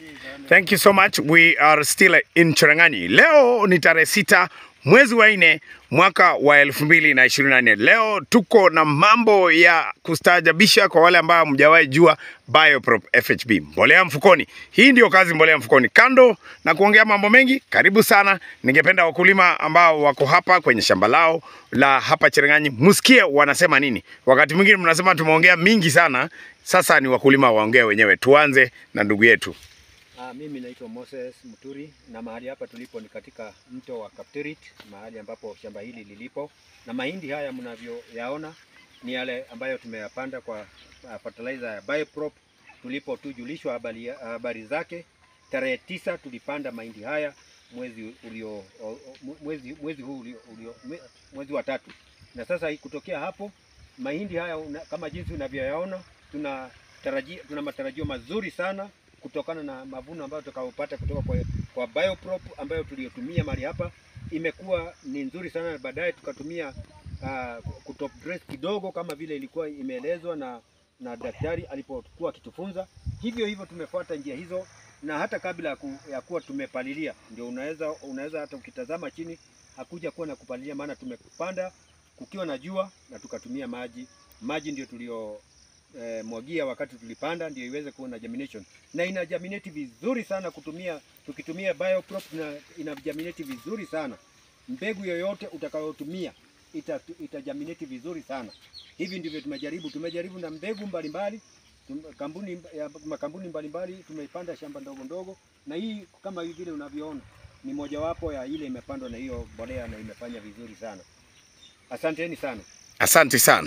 Thank you so much. We are still in Cherangani. Leo ni tarehe sita mwezi wa nne mwaka wa elfu mbili na ishirini na nne. Leo tuko na mambo ya kustaajabisha kwa wale ambao hamjawahi jua Bioprop FHB, mbolea mfukoni. Hii ndio kazi mbolea mfukoni. Kando na kuongea mambo mengi, karibu sana. Ningependa wakulima ambao wako hapa kwenye shamba lao la hapa Cherangani musikie wanasema nini. Wakati mwingine mnasema tumeongea mingi sana, sasa ni wakulima waongee wenyewe. Tuanze na ndugu yetu. Ah, mimi naitwa Moses Muturi na mahali hapa tulipo ni katika mto wa Kapterit, mahali ambapo shamba hili lilipo, na mahindi haya mnavyoyaona ni yale ambayo tumeyapanda kwa uh, fertilizer ya Bioprop tulipo tujulishwa habari, habari zake. Tarehe tisa tulipanda mahindi haya mwezi ulio o- o- mwezi, mwezi huu ulio, ulio, mwe- mwezi wa tatu, na sasa hii kutokea hapo mahindi haya una, kama jinsi unavyoyaona tuna tarajia, tuna matarajio mazuri sana kutokana na mavuno ambayo tutakayopata kutoka kwa, kwa Bioprop ambayo tuliyotumia mahali hapa imekuwa ni nzuri sana, na baadaye tukatumia uh, kutop dress kidogo kama vile ilikuwa imeelezwa na na daktari alipokuwa akitufunza. Hivyo hivyo tumefuata njia hizo, na hata kabla ya, ku, ya kuwa tumepalilia, ndio unaweza unaweza hata ukitazama chini hakuja kuwa na kupalilia, maana tumepanda kukiwa na jua na tukatumia maji. Maji ndio tulio eh, mwagia wakati tulipanda ndio iweze kuwa na germination na ina germinate vizuri sana kutumia tukitumia Bioprop na ina germinate vizuri sana. Mbegu yoyote utakayotumia ita, ita germinate vizuri sana. Hivi ndivyo tumejaribu. Tumejaribu na mbegu mbalimbali tum- kampuni ya makampuni mbalimbali tumeipanda shamba ndogo ndogo, na hii kama hivi vile unavyoona ni mojawapo ya ile imepandwa na hiyo mbolea na imefanya vizuri sana. Asanteni sana. Asante sana.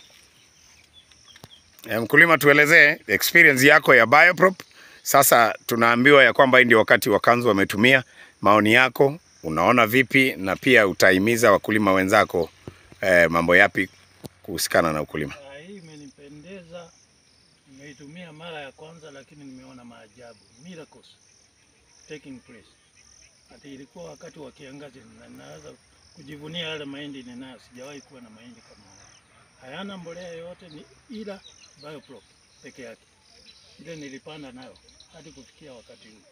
E, mkulima, tuelezee experience yako ya Bioprop. Sasa tunaambiwa ya kwamba hii ndio wakati wakanzu wametumia. Maoni yako unaona vipi, na pia utahimiza wakulima wenzako eh, mambo yapi kuhusikana na ukulima? Ah, hii imenipendeza, nimeitumia mara ya kwanza, lakini nimeona maajabu, miracles taking place. Ati ilikuwa wakati wa kiangazi na naweza kujivunia yale mahindi ninayo. Sijawahi kuwa na mahindi kama haya, hayana mbolea yoyote, ni ila Bioprop peke yake, ile nilipanda nayo hadi kufikia wakati huu.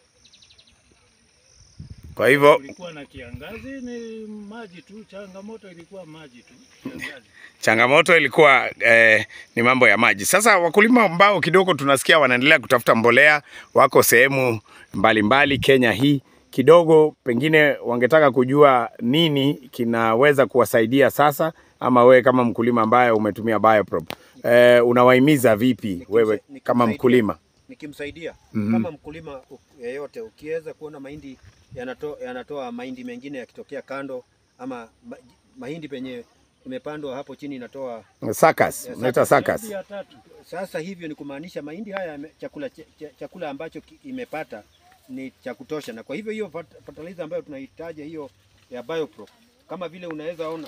Kwa hivyo Kulikuwa na kiangazi, ni maji tu, changamoto ilikuwa maji tu, kiangazi. changamoto ilikuwa eh, ni mambo ya maji. Sasa wakulima ambao kidogo tunasikia wanaendelea kutafuta mbolea, wako sehemu mbalimbali Kenya hii, kidogo pengine wangetaka kujua nini kinaweza kuwasaidia sasa, ama wewe kama mkulima ambaye umetumia Bioprop eh, unawahimiza vipi wewe nikimsaidia. kama mkulima? nikimsaidia Mhm. kama mkulima u- yeyote, ukiweza kuona mahindi yanato, yanatoa mahindi mengine yakitokea kando, ama ma, mahindi penye imepandwa hapo chini inatoa Sakas, Yes, unaita sakas. Zaidi ya tatu sasa, hivyo ni kumaanisha mahindi haya yame- chakula, ch, ch, chakula ambacho ki- imepata ni cha kutosha, na kwa hivyo hiyo fert- fertilizer ambayo tunahitaji hiyo ya Bioprop, kama vile unaweza ona,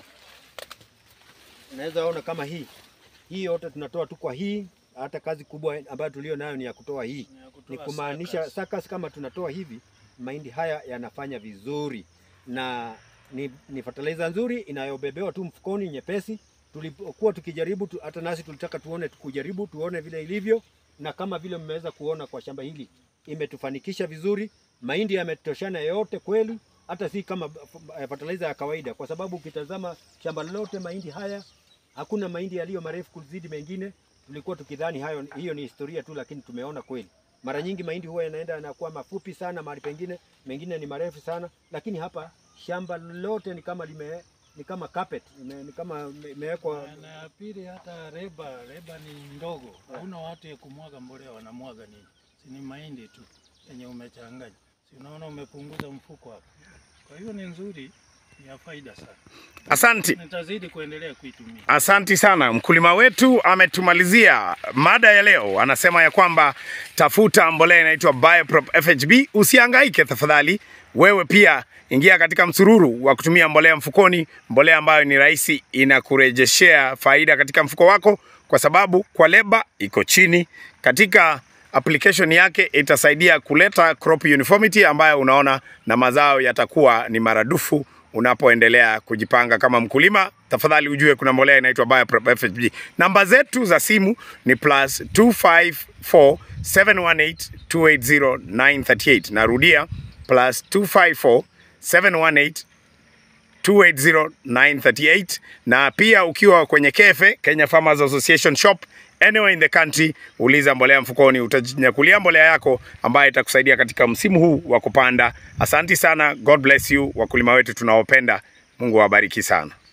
unaweza ona kama hii hii yote tunatoa tu kwa hii. Hata kazi kubwa ambayo tulio nayo ni ya kutoa hii ni ya kutoa ni kumaanisha sakas. sakas kama tunatoa hivi mahindi haya yanafanya vizuri na ni, ni fertilizer nzuri inayobebewa tu mfukoni nyepesi. Tulipokuwa tukijaribu tu, hata nasi tulitaka tuone kujaribu tuone vile ilivyo, na kama vile mmeweza kuona kwa shamba hili imetufanikisha vizuri. Mahindi yametoshana yote kweli, hata si kama eh, fertilizer ya kawaida, kwa sababu ukitazama shamba lolote mahindi haya hakuna mahindi yaliyo marefu kuzidi mengine. Tulikuwa tukidhani hayo hiyo ni historia tu, lakini tumeona kweli mara nyingi mahindi huwa yanaenda yanakuwa mafupi sana, mahali pengine mengine ni marefu sana, lakini hapa shamba lote ni kama lime ni kama carpet ime, ni kama ime- imewekwa Na- na ya pili hata reba reba ni ndogo, hauna watu ya kumwaga mbolea, wanamwaga nini? Si ni mahindi tu yenye umechanganya, si unaona umepunguza mfuko hapo. Kwa hiyo ni nzuri, ni ya faida sana, Asanti. nitazidi kuendelea kuitumia. Asanti sana. Mkulima wetu ametumalizia mada ya leo, anasema ya kwamba tafuta mbolea inaitwa Bioprop FHB. Usihangaike tafadhali, wewe pia ingia katika msururu wa kutumia mbolea mfukoni, mbolea ambayo ni rahisi, inakurejeshea faida katika mfuko wako, kwa sababu kwa leba iko chini katika application yake itasaidia kuleta crop uniformity ambayo unaona na mazao yatakuwa ni maradufu unapoendelea kujipanga kama mkulima, tafadhali ujue kuna mbolea inaitwa Bioprep FHB. Namba zetu za simu ni plus 254 718 280 938. Narudia plus 254 718 280-938 na pia ukiwa kwenye kefe Kenya Farmers Association shop anywhere in the country, uliza mbolea mfukoni, utajinyakulia mbolea yako ambayo itakusaidia katika msimu huu wa kupanda. Asanti sana, God bless you wakulima wetu tunaopenda. Mungu awabariki sana.